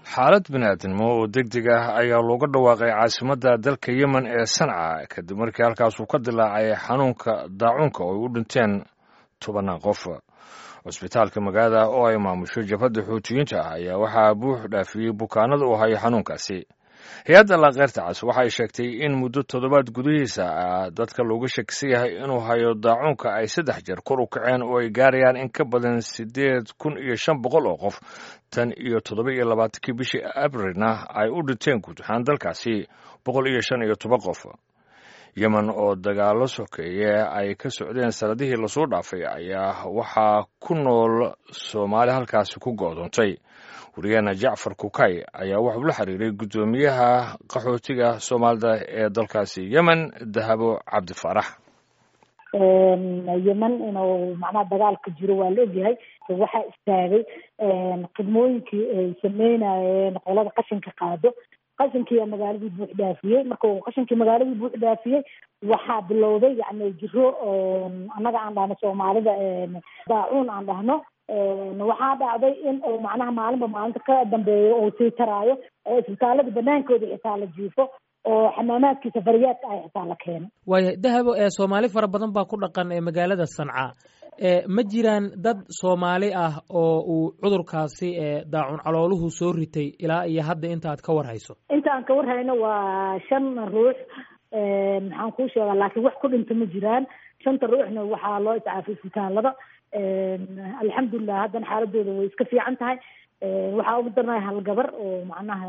xaalad bini'aadnimo oo deg deg ah ayaa looga dhawaaqay caasimadda dalka yemen ee sanca kadib markii halkaasuu ka dilaacay xanuunka daacuunka oo ay u dhinteen tobanaan qof cusbitaalka magaalada oo ay maamusho jabhadda xuutiyiinta ah ayaa waxaa buux dhaafiyey bukaanada u haya xanuunkaasi hay-adda laakeyrta cas waxay sheegtay in muddo toddobaad gudihiisa ah dadka looga shakisan yahay inuu hayo daacuunka ay saddex jeer kor u kaceen oo ay gaarayaan in ka badan siddeed kun iyo shan boqol oo qof tan iyo toddoba iyo labaatankii bishii abrilna ay u dhinteen guud ahaan dalkaasi boqol iyo shan iyo toban qof yemen oo dagaallo sokeeye ay ka socdeen sanadihii lasoo dhaafay ayaa waxaa ku nool soomaali halkaasi ku go'doontay wariyaheena jacfar kukay ayaa wuxuu la xiriiray guddoomiyaha qaxootiga soomaalida ee dalkaasi yemen dahabo cabdifaarax yemen inuu macnaha dagaalka jiro waa la ogyahay waxaa istaagay khidmooyinkii ay sameynayeen qolada qashinka qaado qashinkii magaaladii buux dhaafiyey marka uu qashinkii magaaladii buux dhaafiyey waxaa bilowday yani jiro annaga aan dhahno soomaalida daacuun aan dhahno waxaa dhacday in uu macnaha maalinba maalinta ka dambeeyo uu sii taraayo oo isbitaalada banaankooda xitaa la jiifo oo xamaamaadkii safariyaadka ay xitaa la keeno waaya dahabo ee soomaali fara badan baa ku dhaqan ee magaalada sanca ma jiraan dad soomaali ah oo uu cudurkaasi daacun calooluhu soo ritay ilaa iyo hadda inta aad ka war hayso inta aan ka war hayno waa shan ruux maxaan kuu sheegaa laakiin wax ku dhinta ma jiraan shanta ruuxna waxaa loo iscaafay isbitaalada alxamdulilah haddana xaaladooda way iska fiican tahay waxaa ugu darnay hal gabar oo macnaha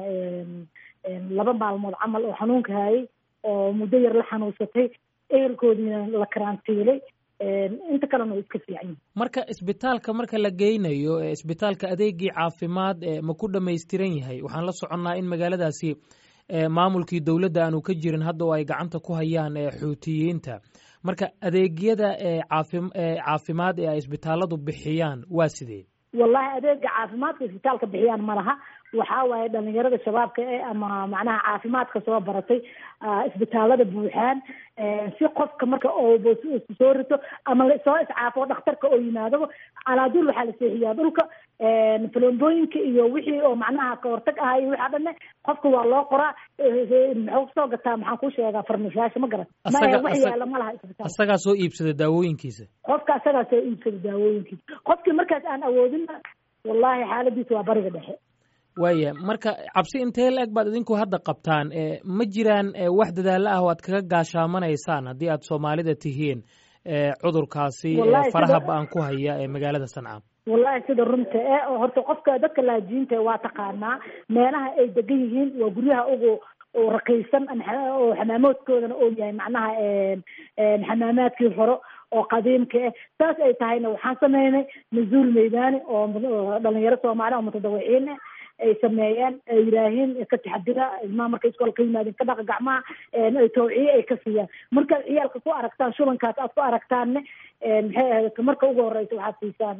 laba maalmood camal oo xanuunka hayay oo muddo yar la xanuunsatay ehelkoodiina la karantiilay inta kalena way iska fiican yihin marka isbitaalka marka la geynayo isbitaalka adeegii caafimaad ma ku dhamaystiran yahay waxaan la soconnaa in magaaladaasi maamulkii dowladda aanu ka jirin hadda oo ay gacanta ku hayaan xuutiyiinta marka adeegyada caafi caafimaad ee ay isbitaaladu bixiyaan waa sidee wallahi adeega caafimaadka isbitaalka bixiyaan ma laha waxaa waaye dhalinyarada shabaabka e ama macnaha caafimaadka soo baratay isbitaalada buuxaan si qofka marka oo soo rito ama soo iscaafo dhakhtarka oo yimaadaba calaaduul waxaa la seexiyaa dhulka falombooyinka iyo wixii oo macnaha kahortag aha iyo waxaa dhanne qofka waa loo qoraa muxuu kusoo gataa maxaan kuu sheegaa farmashaasha ma garan maya wax yaala ma laha isbitaal asagaa soo iibsada daawooyinkiisa qofka asagaa soo iibsada daawooyinkiisa qofkii markaas aan awoodinna wallahi xaaladiisa waa bariga dhexe waaya marka cabsi intee la eg baad idinku hadda qabtaan ma jiraan wax dadaalo ah oo aad kaga gaashaamanaysaan haddii aad soomaalida tihiin cudurkaasi faraha ba-an ku haya ee magaalada sanca wallahi sida runta e oo horta qofka dadka laajiinta waa taqaanaa meelaha ay degan yihiin waa guryaha ugu raqiisan oo xamaamoodkoodana oo yahay macnaha xamaamaadkii hore oo qadiimka ah saas ay tahayna waxaan sameynay nazuul meydani oo dhalinyaro soomaali oo mutadawiciin ah ay sameeyeen ay yidhaahiin ka taxadira ilmaha markay iskool ka yimaadeen ka dhaqa gacmaha tawciye ay ka siiyaan markaad ciyaalka ku aragtaan shubankaas aad ku aragtaanne maxay ahayd marka ugu horeysa waxaad siisaan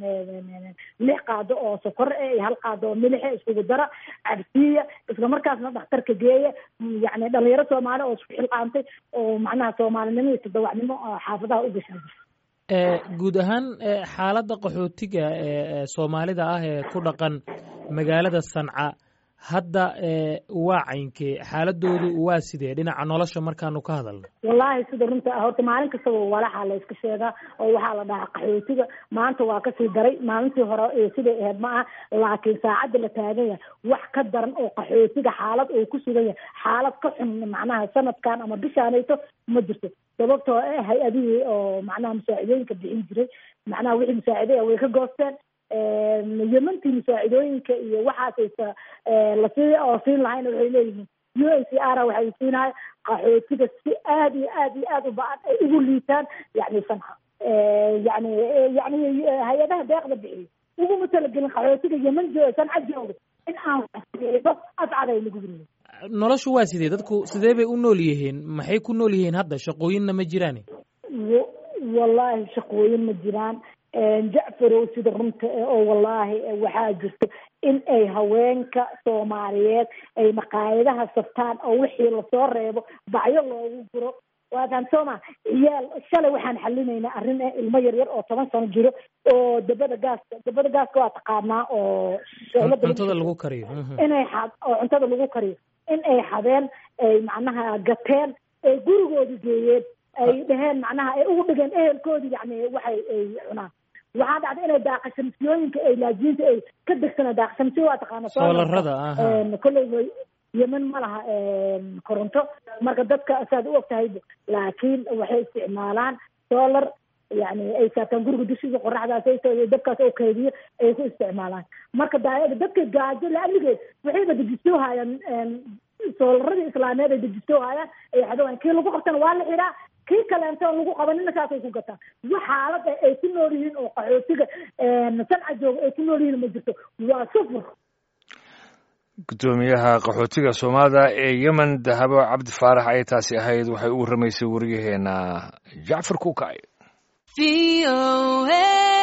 lix qaado oo sokor e iyo hal qaado oo milixe iskugu dara cabsiiya isla markaasna dhakhtarka geeya yani dhalinyaro soomaali oo isku xilqaantay oo macnaha soomaalinimo iyo tadawacnimo xaafadaha u gashaa guud ahaan xaaladda qaxootiga ee soomaalida ah ee ku dhaqan magaalada sanca hadda waa caynkee xaaladoodu waa sidee dhinaca nolosha markaanu ka hadalno wallahi sida runta ah horta maalin kastaba walaxaa la iska sheegaa oo waxaa la dhahaa qaxootiga maanta waa kasii daray maalintii hore siday ahayd ma aha laakiin saacadda la taagan yahay wax ka daran oo qaxootiga xaalad uu ku sugan yahay xaalad ka xun macnaha sanadkan ama bishaanayto ma jirto sababtoo eh hay-adihii oo macnaha musaacidooyinka bixin jiray macnaha wixii musaaciday way ka goosteen yemantii musaacidooyinka iyo waxaasaysa lasii oo siin lahayna waxay leeyihiin u n c r waxay siinahay qaxootiga si aad iyo aad iyo aad u ba-an ay ugu liitaan yani sanca yani yani hay-adaha deeqda bixiyo uguma talagelin qaxootiga yeman sanca jooga in aan ascaday lagu yiriyo noloshu waa sidee dadku sidee bay u nool yihiin maxay ku nool yihiin hadda shaqooyinna ma jiraan wallahi shaqooyin ma jiraan jacfarow sida runta oo wallaahi waxaa jirto in ay haweenka soomaaliyeed ay maqaayadaha saftaan oo wixii lasoo reebo bacyo loogu guro waa fahamsooma ciyaal shalay waxaan xalinaynaa arrin eh ilmo yar yar oo toban sano jiro oo dabada gaaska dabada gaaska waa taqaanaa oo cuntada lagu kariyo inay xad oo cuntada lagu kariyo in ay xadeen ay macnaha gateen ay gurigooda geeyeen ay dheheen macnaha ay ugu dhigeen ehelkoodii yani waxay ay cunaan waxaa dhacday inay daaqashamsiyooyinka ay laajiinta ay ka degsanaa daaqashamsiyo waa taqaana soolarada kolley yemen ma laha koronto marka dadka saad u og tahay laakiin waxay isticmaalaan solar yani ay saataan guriga dushiisa qoraxdaas dabkaas oo kaydiyo ay ku isticmaalaan marka dadka gaajo laamigeed waxayba dejistoo hayaan soolaradii islaameed ay dejistoo hayaan ay xadawaan kii lagu qabtana waa la xidhaa kii kaleento on lagu qabanina saasay ku gataan wax xaalada ay ku nool yihiin oo qaxootiga sanca jooga ay ku nool yihiin ma jirto waa sufur guddoomiyaha qaxootiga soomaalida ee yemen dahabo cabdi faarax ayay taasi ahayd waxay u warramaysay wariyaheena jacfar kuukay